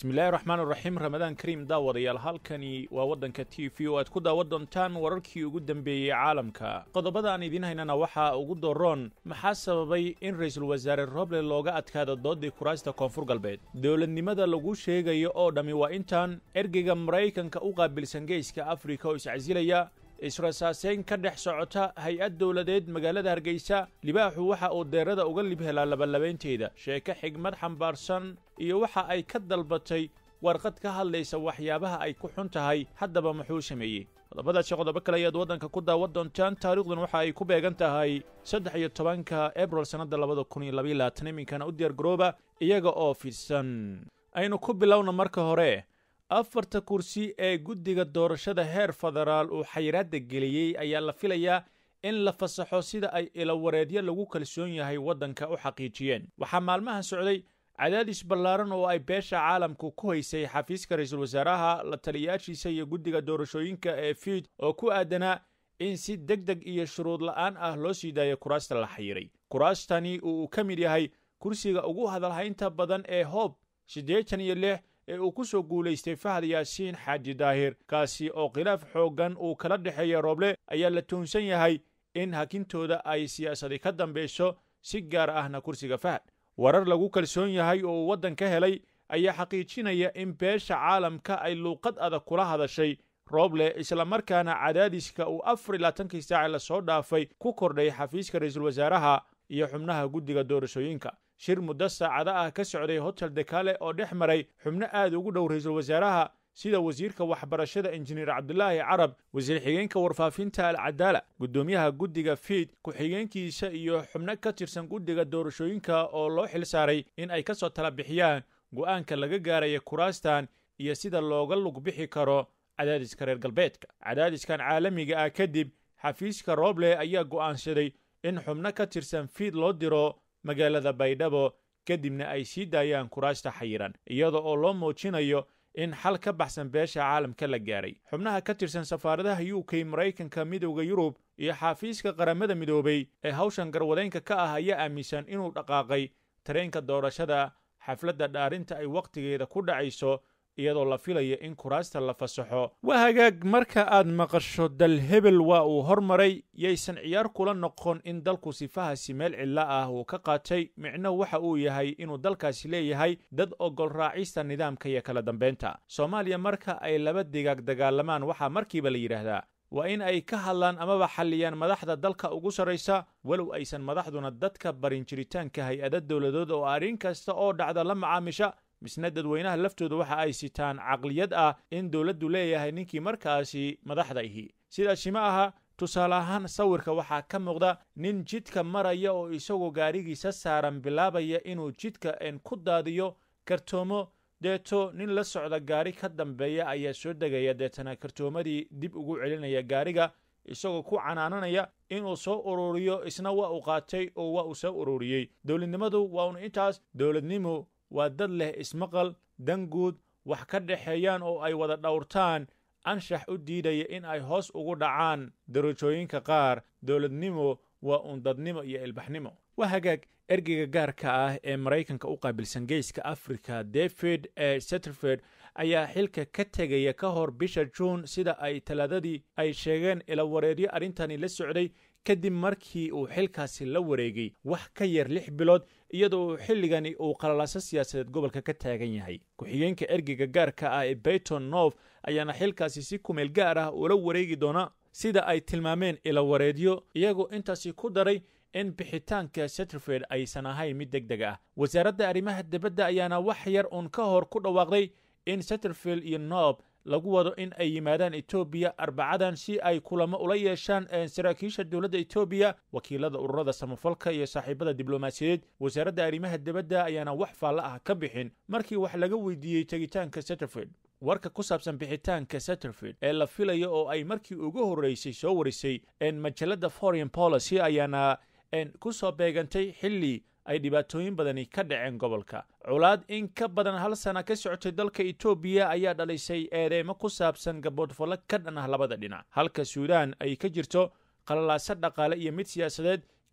bismillahi raxmaan raxiim ramadaan kariim daawadayaal halkani waa waddanka t v oo aad ku daawan doontaan wararkii ugu dambeeyey caalamka qodobada aan idiin haynana waxaa ugu doroon maxaa sababay in ra-iisul wasaare roble looga adkaado doodii kuraasta koonfur galbeed dowladnimada lagu sheegayo oo dhammi waa intaan ergeyga maraykanka u qaabilsan geeska afrika oo iscasilaya israsaaseyn ka dhex socota hay-ad dowladeed magaalada hargeysa libaaxu waxa uu deerada uga lib helaa labalabaynteeda sheeko xigmad xambaarsan iyo waxa ay ka dalbatay warqad ka hadlaysa waxyaabaha ay ku xun tahay haddaba muxuu sameeyey qodobadaasi qodobo kale ayaad waddanka ku daawan doontaan taariikhdan waxa ay ku beegan tahay saddex iyo tobanka ebril sannadda labada kun iyo labaiyo labaatan iminkana u diyaargarooba iyaga oo fidsan aynu ku bilowna marka hore afarta kursi ee guddiga doorashada heer federaal uu xayiraadda geliyey ayaa la filayaa in la fasaxo sida ay ilawareedyo lagu kalsoon yahay waddanka u xaqiijiyeen waxaa maalmahan socday cadaadis ballaaran oo ay beesha caalamku ku haysay xafiiska ra-iisul wasaaraha la taliyaashiisa iyo guddiga doorashooyinka ee fiid oo ku aadanaa in si deg deg iyo shuruud la'aan ah loo sii daayo kuraasta la xayiray kuraastani uu ka mid yahay kursiga ugu hadalhaynta badan ee hoob siddeetan iyo lix ee uu ku soo guulaystay fahad yaasiin xaaji daahir kaasi oo khilaaf xooggan uu kala dhexeeya rooble ayaa la tuunsan yahay in hakintooda ay siyaasadi ka dambayso si gaar ahna kursiga fahad warar lagu kalsoon yahay oo uu waddan ka helay ayaa xaqiijinaya in beesha caalamka ay luuqad adag kula hadashay rooble islamarkaana cadaadiska uu afar iyo labaatankii saaci lasoo dhaafay ku kordhay xafiiska ra-iisul wasaaraha iyo xubnaha guddiga doorashooyinka shir muddo saacada ah ka socday hotel dekale oo dhex maray xubno aad ugu dhow ra-iisul wasaaraha sida wasiirka waxbarashada injineer cabdulaahi carab wasiir xigeenka warfaafinta alcadaala guddoomiyaha guddiga fiid ku-xigeenkiisa iyo xubno ka tirsan guddiga doorashooyinka oo loo xil saaray in ay ka soo tala bixiyaan go'aanka laga gaaraya kuraastan iyo sida looga lug bixi karo cadaadiska reer galbeedka cadaadiskan caalamiga ah kadib xafiiska rooble ayaa go'aansaday in xubno ka tirsan fiid loo diro magaalada baydhabo kadibna ay sii daayaan kuraasta xayiran iyada oo loo muujinayo in xal ka baxsan beesha caalamka la gaaray xubnaha ka tirsan safaaradaha u k maraykanka midowda yurub iyo xafiiska qaramada midoobay ee hawshan garwadeynka ka ah ayaa aaminsan inuu dhaqaaqay tareenka doorashada xafladda dhaarinta ay wakhtigeeda ku dhacayso iyadoo la filaya in kuraasta la fasaxo waa hagaag marka aad maqasho dal hebel waa uu hormaray yaysan ciyaar kula noqon in dalku sifahaasi meel cidlo ah uu ka qaatay micno waxa uu yahay inuu dalkaasi leeyahay dad ogol raacista nidaamka iyo kala dambaynta soomaaliya marka ay laba digaag dagaalamaan waxaa markiiba la yidhaahdaa waa in ay ka hadlaan amaba xalliyaan madaxda dalka ugu sarraysa walow aysan madaxduna dadka barin jiritaanka hay-ada dowladood oo arrin kasta oo dhacda la macaamisha misna dadweynaha laftooda waxa ay sitaan caqliyad ah in dowladdu leeyahay ninkii markaasi madaxda ihi sidaasi ma aha tusaale ahaan sawirka waxaa ka muuqda nin jidka maraya oo isagoo gaarigiisa saaran bilaabaya inuu jidka en ku daadiyo kartoomo deeto nin la socda gaari ka dambeeya ayaa soo degaya deetana kartoomadii dib ugu celinaya gaariga isagoo ku canaananaya inuu soo ururiyo isna waa uu qaatay oo waa uu soo ururiyey dowladnimadu waa un intaas dowladnimu waa dad leh ismaqal danguud wax ka dhexeeyaan oo ay wada dhowrtaan anshax u diidaya in ay hoos ugu dhacaan darajooyinka qaar dowladnimo waa uun dadnimo iyo ilbaxnimo waa hagaag ergeyga gaarka ah ee maraykanka u qaabilsan geeska africa david e setterford ayaa xilka ka tegaya ka hor bisha juun sida ay talaadadii ay sheegeen ilawareedyo arrintani la socday kadib markii uu xilkaasi la wareegay wax ka yar lix bilood iyadoo uu xilligani uu qalalaaso siyaasadeed gobolka ka taagan yahay ku-xigeenka ergeyga gaarka ah ee bayton north ayaana xilkaasi si kumeel gaar ah ula wareegi doona sida ay tilmaameen ilawareedyo iyagoo intaasi ku daray in bixitaanka setterford aysan ahayn mid deg deg ah wasaaradda arrimaha dibadda ayaana wax yar uun ka hor ku dhawaaqday in setterfield iyo noob lagu wado in ay yimaadaan etoobiya arbacadan si ay kulamo ula yeeshaan saraakiisha dowladda etoobiya wakiilada ururada samafalka iyo saaxiibada diblomaasiyadeed wasaaradda arrimaha dibadda ayaana wax faallo ah ka bixin markii wax laga weydiiyey tegitaanka setterfield warka ku saabsan bixitaanka setterfield ee la filayo oo ay markii ugu horreysay soo warisay majalladda foreign policy ayaana ku soo beegantay xilli ay dhibaatooyin badani ka dhaceen gobolka colaad in ka badan hal sana ka socotay dalka etoobiya ayaa dhalisay eedeymo ku saabsan gaboodfallo ka dhan ah labada dhinac halka suudaan ay ka jirto qalalaaso dhaqaale iyo mid siyaasadeed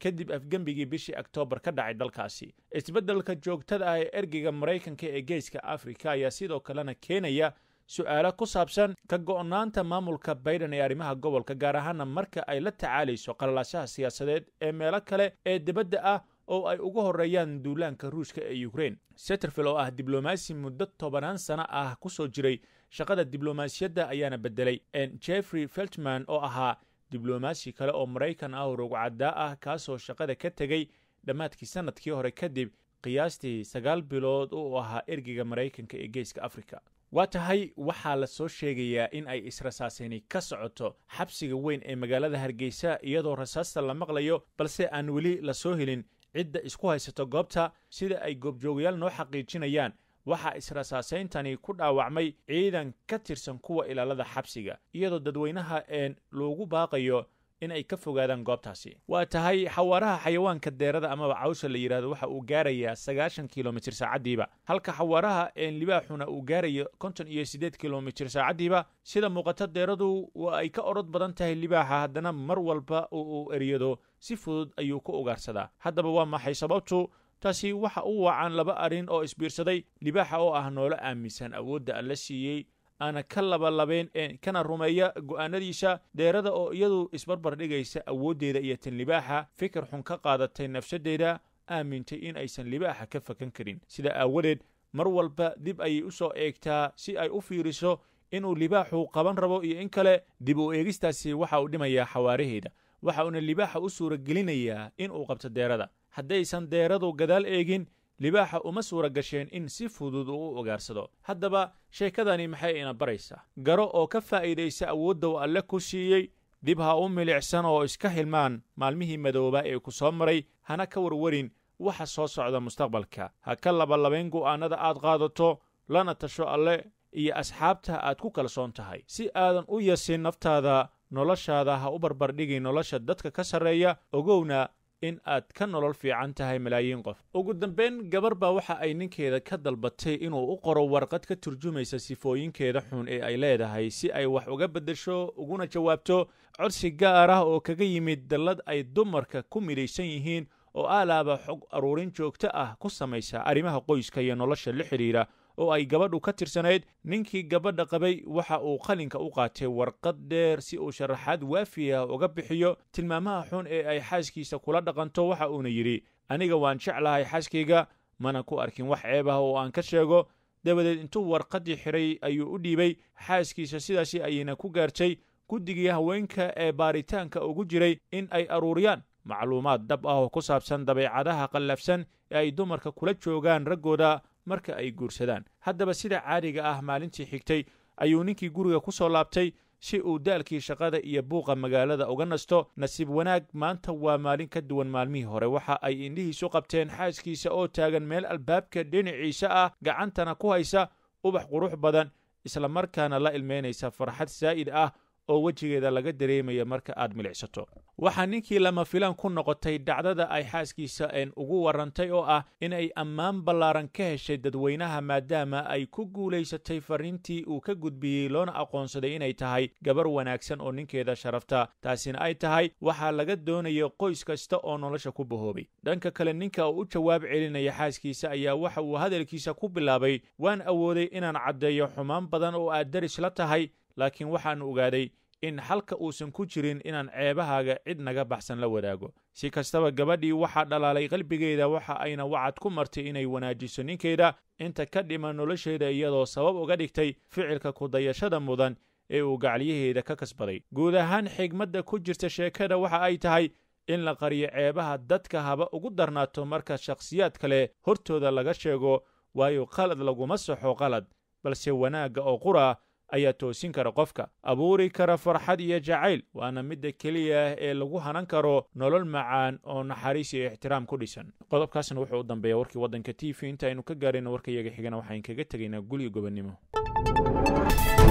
kadib afgembigii bishii oktoobar ka dhacay dalkaasi isbeddelka joogtada ah ee ergeyga maraykanka ee geeska afrika ayaa sidoo kalena keenaya su'aalo ku saabsan ka go'naanta maamulka baiden ee arrimaha gobolka gaar ahaana marka ay la tacaalayso qalalaasaha siyaasadeed ee meelo kale ee dibadda ah oo ay uga horreeyaan duulaanka ruushka ee ukrein setterfield oo ah diblomaasi muddo tobanaan sano ah ku soo jiray shaqada diblomaasiyadda ayaana beddelay jeffrey feltman oo ahaa diblomaasi kale oo maraykan ah oo rogcaddaa ah kaasoo shaqada ka tegey dhammaadkii sannadkii hore kadib qiyaastii sagaal bilood uu ahaa ergeyga maraykanka ee geeska afrika waa tahay waxaa la soo sheegayaa in ay israsaasayni ka socoto xabsiga weyn ee magaalada hargeysa iyadoo rasaasta la maqlayo balse aan weli la soo helin cidda isku haysato goobta sida ay goobjoogayaal noo xaqiijinayaan waxaa israsaasayntani ku dhaawacmay ciidan ka tirsan kuwa ilaalada xabsiga iyadoo dadweynaha een loogu baaqayo in ay ka fogaadaan goobtaasi waa tahay xawaaraha xayawaanka deerada amaba cawsha la yidhahdo waxa uu gaarayaa sagaashan kilomitir saacaddiiba halka xawaaraha een libaaxuna uu gaarayo konton iyo siddeed kilomitir saacaddiiba sida muuqato deeradu waa ay ka orod badan tahay libaaxa haddana mar walba oo uu eryado si fudud ayuu ku ugaarsadaa haddaba waa maxay sababtu taasi waxa u wacan laba arrin oo isbiirsaday libaaxa oo ah noolo aaminsan awoodda alla siiyey aana ka labalabayn kana rumeeya go'aanadiisa deerada oo iyadu isbarbar dhigaysa awooddeeda iyo tan libaaxa fikir xun ka qaadatay nafsaddeeda aamintay in aysan libaaxa ka fakan karin sida aawadeed mar walba dib ayay u soo eegtaa si ay u fiiriso inuu libaaxu qaban rabo iyo in kale dib u eegistaasi waxa uu dhimayaa xawaaraheeda waxa uuna libaaxa u suuragelinayaa in uu qabto deerada haddaysan deeradu gadaal eegin libaaxa uma suura gasheen in si fudud uu u ogaarsado haddaba sheekadani maxay ina baraysaa garo oo ka faa'iidaysa awoodda uu alle ku siiyey dib ha u milicsan oo iska hilmaan maalmihii madooba ee ku soo maray hana ka warwarin waxa soo socda mustaqbalka ha ka labalabayn go'aannada aad qaadato lana tasho alle iyo asxaabta aad ku kalsoon tahay si aadan u yasin naftaada noloshaada ha u barbardhigin nolosha dadka ka sarreeya ogowna in aad ka nolol fiican tahay malaayiin qof ugu dambayn gabar baa waxa ay ninkeeda ka dalbatay inuu u qoro warqad ka turjumaysa sifooyinkeeda xun ee ay leedahay si ay wax uga beddesho uguna jawaabto codsi gaar ah oo kaga yimid dallad ay dumarka ku midhaysan yihiin oo aalaaba xog aruurin joogto ah ku samaysa arrimaha qoyska iyo nolosha la xidhiidha oo ay gabadhu ka tirsanayd ninkii gabadha qabay waxa uu qalinka u qaatay warqad dheer si uu sharaxaad waafiya uga bixiyo tilmaamaha xun ee ay xaaskiisa kula dhaqanto waxa uuna yidhi aniga waan jeclahay xaaskayga mana ku arkin wax ceeb ah oo aan ka sheego dabadeed intuu warqaddii xidhay ayuu u dhiibay xaaskiisa sidaasi ayayna ku gaartay guddigii haweenka ee baaritaanka ugu jiray in ay aruuriyaan macluumaad dab ah oo ku saabsan dabeecadaha qallafsan ee ay dumarka kula joogaan raggooda marka ay guursadaan haddaba sida caadiga ah maalintii xigtay ayuu ninkii guriga ku soo laabtay si uu daalkii shaqada iyo buuqa magaalada uga nasto nasiib wanaag maanta waa maalin ka duwan maalmihii hore waxa ay indhihiisu qabteen xaaskiisa oo taagan meel albaabka dhinaciisa ah gacantana ku haysa ubax qurux badan isla markaana la ilmeynaysa farxad saa'id ah oo wejigeeda laga dareemaya marka aad milicsato waxaa ninkii lama filaan ku noqotay dhacdada ay xaaskiisa een ugu warrantay oo ah in ay ammaan ballaaran ka heshay dadweynaha maadaama ay ku guulaysatay farriintii uu ka gudbiyey loona aqoonsaday inay tahay gabar wanaagsan oo ninkeeda sharafta taasina ay tahay waxaa laga doonaya qoys kasta oo nolosha ku bahoobay dhanka kale ninka uu u jawaab celinaya xaaskiisa ayaa waxa uu hadalkiisa ku bilaabay waan awooday inaan caddeeyo xumaan badan oo aad daris la tahay laakiin waxaan ogaaday in xalka uusan ku jirin inaan ceebahaaga cid naga baxsan la wadaago si kastaba gabadhii waxaa dhalaalay qalbigeeda waxa ayna wacad ku martay inay wanaajiso ninkeeda inta ka dhiman nolosheeda iyadoo sabab uga dhigtay ficilka kudayashada mudan ee uu gacalyaheeda ka kasbaday guud ahaan xigmadda ku jirta sheekada waxa ay tahay in la qariyo ceebaha dadka haba ugu darnaato marka shakhsiyaad kale hortooda laga sheego waayo qalad laguma saxo qalad balse wanaagga oo qura ayaa toosin kara qofka abuuri kara farxad iyo jacayl waana midda keliya ee lagu hanan karo nolol macaan oo naxariis iyo ixtiraam ku dhisan qodobkaasna wuxuu u dambeeya warkii waddanka t v inta aynu ka gaarayno warkayaga xigana waxaan kaga tegaynaa gulyo gobonnimo